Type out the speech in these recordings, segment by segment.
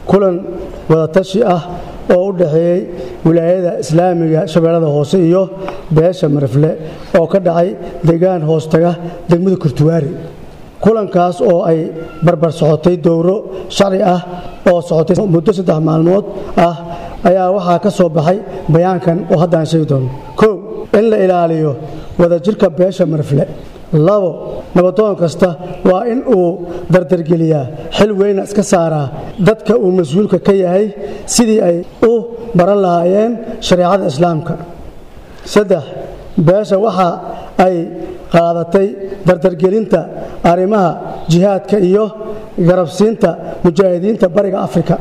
kulan wadatashi ah oo u dhaxeeyey wilaayada islaamiga shabeellada hoose iyo beesha marifle oo ka dhacay deegaan hoostaga degmada kurtuwaari kulankaas oo ay barbar socotay dowro sharci ah oo socotay muddo saddex maalmood ah ayaa waxaa ka soo baxay bayaankan oo haddaan sheegi doono kow in la ilaaliyo wadajirka beesha marifle labo nabadoon kasta waa in uu dardargeliyaa xil weyna iska saaraa dadka uu mas-uulka ka yahay sidii ay u baran lahaayeen shareecada islaamka saddex beesha waxa ay qaadatay dardargelinta arrimaha jihaadka iyo garabsiinta mujaahidiinta bariga afrika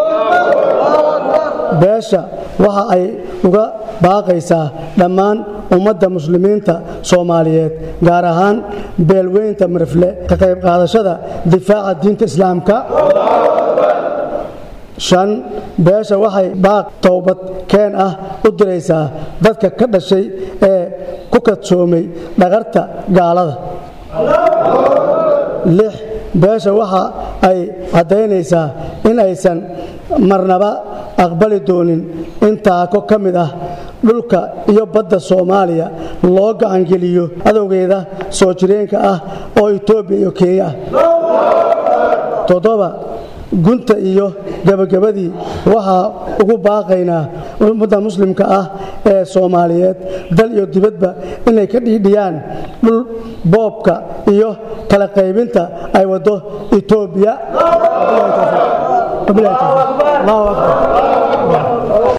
beesha waxa ay uga baaqaysaa dhammaan ummadda muslimiinta soomaaliyeed gaar ahaan beelweynta marifle ka qayb qaadashada difaaca diinta islaamka shan beesha waxay baaq towbad keen ah u diraysaa dadka ka dhashay ee ku kadsoomay dhaqarta gaalada lix beesha waxa ay caddaynaysaa in aysan marnaba aqbali doonin in taako ka mid ah dhulka iyo badda soomaaliya loo gacangeliyo adowgeeda soo jireenka ah oo etoobiya iyo kenya ah toddoba gunta iyo gebagabadii waxaa ugu baaqaynaa ummadda muslimka ah ee soomaaliyeed dal iyo dibadba inay ka dhiidhiyaan dhul boobka iyo kala qaybinta ay waddo etoobiya allahu akbar